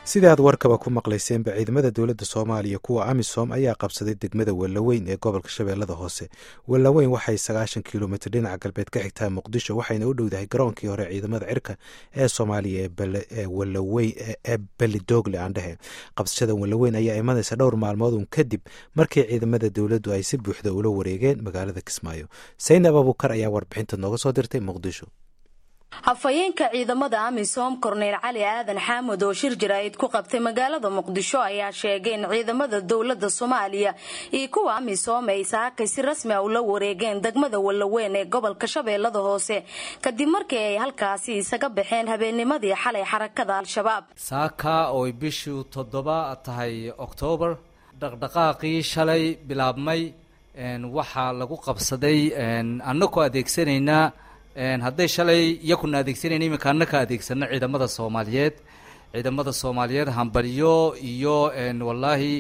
sida aad warkaba ku maqlayseenba ciidamada dowladda soomaaliya kuwa amisom ayaa qabsaday degmada wellaweyn ee gobolka shabeellada hoose wellaweyn waxay sagaashan kilomitr dhinaca galbeed ka xigtaa muqdisho waxayna u dhowdahay garoonkii hore ciidamada cirka ee soomaaliya ee welaweyn ee belidogle aan dhehe qabsashada wellaweyn ayaa imanaysa dhowr maalmoodun kadib markii ciidamada dowladdu ay si buuxda ula wareegeen magaalada kismaayo saynab abukar ayaa warbixinta nooga soo dirtay muqdisho hafayeenka ciidamada amisom korneyl cali aadan xaamud oo shir jaraa'id ku qabtay magaalada muqdisho ayaa sheegay in ciidamada dowlada soomaaliya iyo kuwa amisom ay saakay si rasmi a ula wareegeen degmada wallaweyn ee gobolka shabeellada hoose kadib markii ay halkaasi isaga baxeen habeennimadii xalay xarakada al-shabaab saaka ooy bishii toddoba tahay oktoobar dhaqdhaqaaqii shalay bilaabmay waxaa lagu qabsaday annagoo adeegsanaynaa hadday shalay iyakuna adeegsanayna iminka annaka adeegsano ciidamada soomaaliyeed ciidamada soomaaliyeed hambalyo iyo wallaahi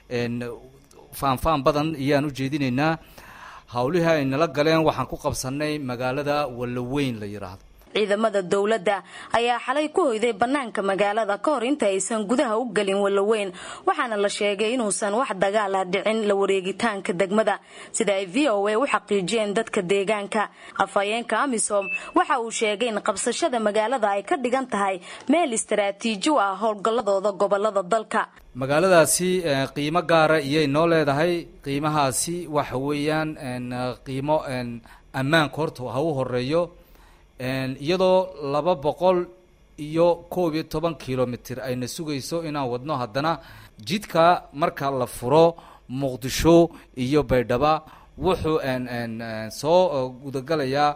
faanfaan badan iyaan u jeedinaynaa hawlihii ay nala galeen waxaan ku qabsanay magaalada wallaweyn la yidhaahdo ciidamada dowladda ayaa xalay ku hoyday bannaanka magaalada ka hor inta aysan gudaha u gelin wallaweyn waxaana la sheegay inuusan wax dagaal ah dhicin la wareegitaanka degmada sida ay v o a u xaqiijiyeen dadka deegaanka afhayeenka amisom waxa uu sheegay in qabsashada magaalada ay ka dhigan tahay meel istaraatiiji u ah howlgalladooda gobolada dalka magaaladaasi qiimo gaara iyay noo leedahay qiimahaasi waxa weeyaan qiimo ammaanka horta ha u horeeyo iyadoo laba boqol iyo koob iyo toban kilomitr ayna sugayso inaan wadno haddana jidka marka la furo muqdisho iyo baydhaba wuxuu soo gudagalayaa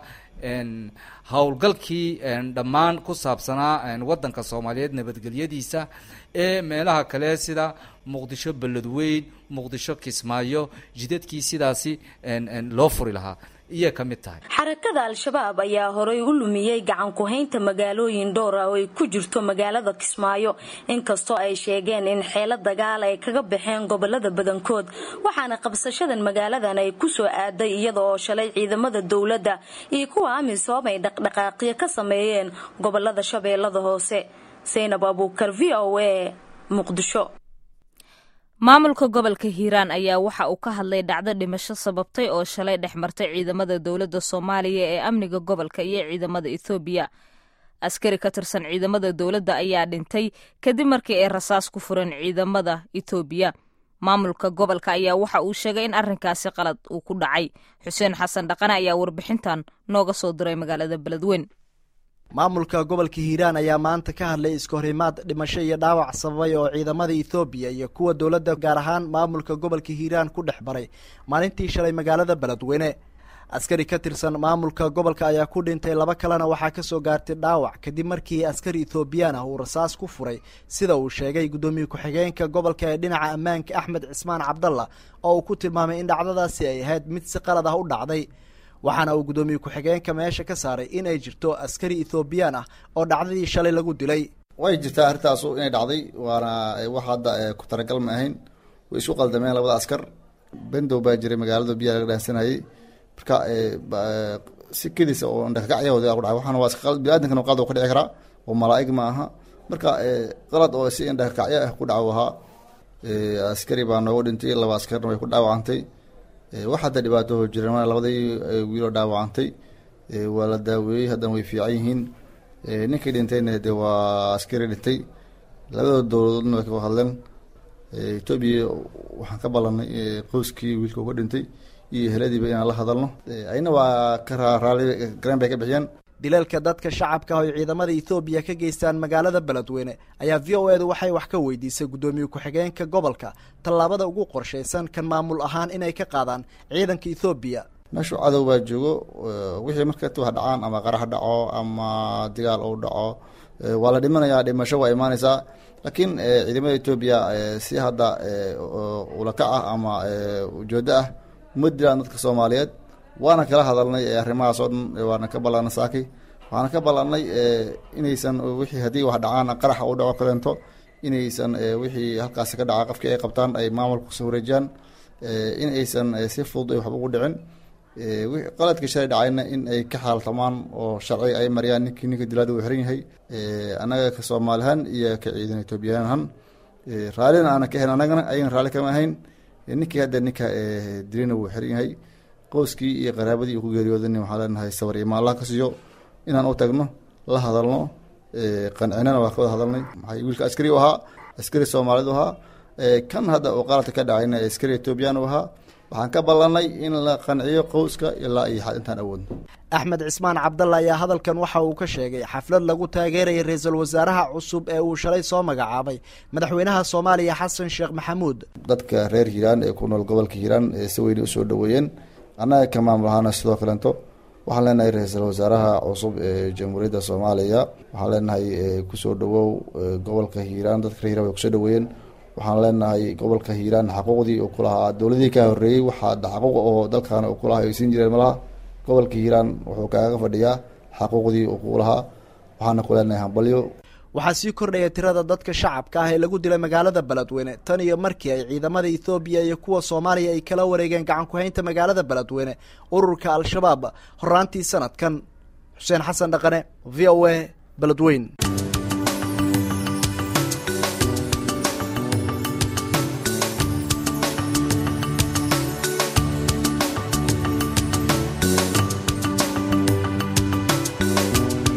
howlgalkii dhammaan ku saabsanaa waddanka soomaaliyeed nabadgelyadiisa ee meelaha kale sida muqdisho beledweyn muqdisho kismaayo jidadkii sidaasi loo furi lahaa iyay ka mid tahay xarakada al-shabaab ayaa horay u lumiyey gacan ku-haynta magaalooyin dhowr ah oo ay ku jirto magaalada kismaayo inkastoo ay sheegeen in xeelo dagaal ay kaga baxeen gobolada badankood waxaana qabsashadan magaaladan ay ku soo aaday iyada oo shalay ciidamada dowladda iyo kuwa amisom ay dhaqdhaqaaqyo ka sameeyeen gobolada shabeellada hoose saynab abuukar v o a muqdisho maamulka gobolka hiiraan ayaa waxa uu ka hadlay dhacdo dhimasho sababtay oo shalay dhex martay ciidamada dowladda soomaaliya ee amniga gobolka iyo ciidamada ethoobiya askari ka tirsan ciidamada dowladda ayaa dhintay kadib markii ay rasaas ku fureen ciidamada etoobiya maamulka gobolka ayaa waxa uu sheegay in arrinkaasi qalad uu ku dhacay xuseen xasan dhaqane ayaa warbixintan nooga soo diray magaalada beledweyn maamulka gobolka hiiraan ayaa maanta ka hadlay iskahorimaad dhimasho iyo dhaawac sababay oo ciidamada ethoobiya iyo kuwa dowladda gaar ahaan maamulka gobolka hiiraan ku dhex baray maalintii shalay magaalada beledweyne askari ka tirsan maamulka gobolka ayaa ku dhintay laba kalena waxaa kasoo gaartay dhaawac kadib markii askari ethoobiyan ah uu rasaas ku furay sida uu sheegay guddoomiye ku-xigeenka gobolka ee dhinaca ammaanka axmed cismaan cabdalla oo uu ku tilmaamay in dhacdadaasi ay ahayd mid si qalad ah u dhacday waxaana uu guddoomiye ku-xigeenka meesha ka saaray in ay jirto askari ethoobiyan ah oo dhacdadii shalay lagu dilay way jirtaa arrintaasu inay dhacday waana wax hadda ku talagal ma ahayn way isku qaldameen labada askar bendow baa jiray magaalada biyaha laga dhaansanayay marka si kedisa oo ndhakakacyahooda ku dhacay waxaana waa iska biniaadamkana qalad ka dhici karaa oo malaa'ig ma aha marka qalad oo si indhakakacyo ah ku dhaco ahaa askari baa noogu dhintay laba askarna way ku dhaawacantay wax hadda dhibaato jiran labadii wiiloo dhaawacantay waa la daaweeyey haddana way fiican yihiin ninkii dhintayna de waa askari dhintay labadooda dowladoodna way ka hadleen etoobiya waxaan ka ballanay qoyskii wiilka uga dhintay iyo heladiiba inaan la hadalno ayna waa ka raali garan bay ka bixiyeen dilalka dadka shacabka ah oy ciidamada ethoobiya ka geystaan magaalada beledweyne ayaa v o edu waxay wax ka weydiisay guddoomiye ku-xigeenka gobolka tallaabada ugu qorshaysan kan maamul ahaan inay ka qaadaan ciidanka ethoobiya meeshu cadow baa joogo wixii markat wax dhacaan ama qarax dhaco ama digaal uu dhaco waa la dhimanayaa dhimasho waa imaaneysaa laakiin ciidamada etoobiya si hadda ulakac ah ama ujeedo ah uma dilaan dadka soomaaliyeed waana kala hadalnay arrimahaas oo dhan waana ka ballanay saaki waxaana ka ballanay inaysan wixii haddii wax dhacaan qaraxa u dhaco kaleento inaysan wixii halkaasi ka dhaca qofkii ay qabtaan ay maamulka kusoo wareejiyaan in aysan si fudud ay waxba ugu dhicin qaladkii shalay dhacayna in ay ka xaaltamaan oo sharci ay mariyaan ninkii ninka dilaada uu xiran yahay annaga ka soomaalihan iyo ka ciidan etoobiyaanhan raallina aana ka ahayn annagana ayagana raalli kama ahayn ninkii hadda ninka dilina wuu xiran yahay qoyskii iyo qaraabadii uu ku geeriyoodan waxaan leenahay sawar iyo maallaha ka siiyo inaan u tagno la hadalno qancinana waa ka wada hadalnay maxay wiilka askari u ahaa askari soomaalidu ahaa kan hadda uu qaladka ka dhacayna askari etoobiyaan u ahaa waxaan ka ballanay in la qanciyo qowska ilaa iyo xad intaan awoodno axmed cismaan cabdalla ayaa hadalkan waxa uu ka sheegay xaflad lagu taageerayay ra-iisul wasaaraha cusub ee uu shalay soo magacaabay madaxweynaha soomaaliya xasan sheekh maxamuud dadka reer hiiraan ee ku nool gobolka hiiraan ee si weyne usoo dhaweeyeen annaga ka maamul ahaana sidoo kalento waxaan leenahay ra-iisul wasaaraha cusub ee jamhuuriyadda soomaaliya waxaan leenahay kusoo dhawow gobolka hiiraan dadka reer hiiraan way kusoo dhaweeyeen waxaan leenahay gobolka hiiraan xaquuqdii uu ku lahaa dowladihii ka horreeyey waxaa xaquuq oo dalkan uu ku lahaa ay siin jireen malaha gobolka hiiraan wuxuu kaaga fadhiyaa xaquuqdii uu ku lahaa waxaana ku leenahay hambalyo waxaa sii kordhaya tirada dadka shacabka ah ee lagu dilay magaalada beledweyne tan iyo markii ay ciidamada ethoobiya iyo kuwa soomaaliya ay kala wareegeen gacan ku-haynta magaalada beledweyne ururka al-shabaab horaantii sanadkan xuseen xasan dhaqane v o a beledweyn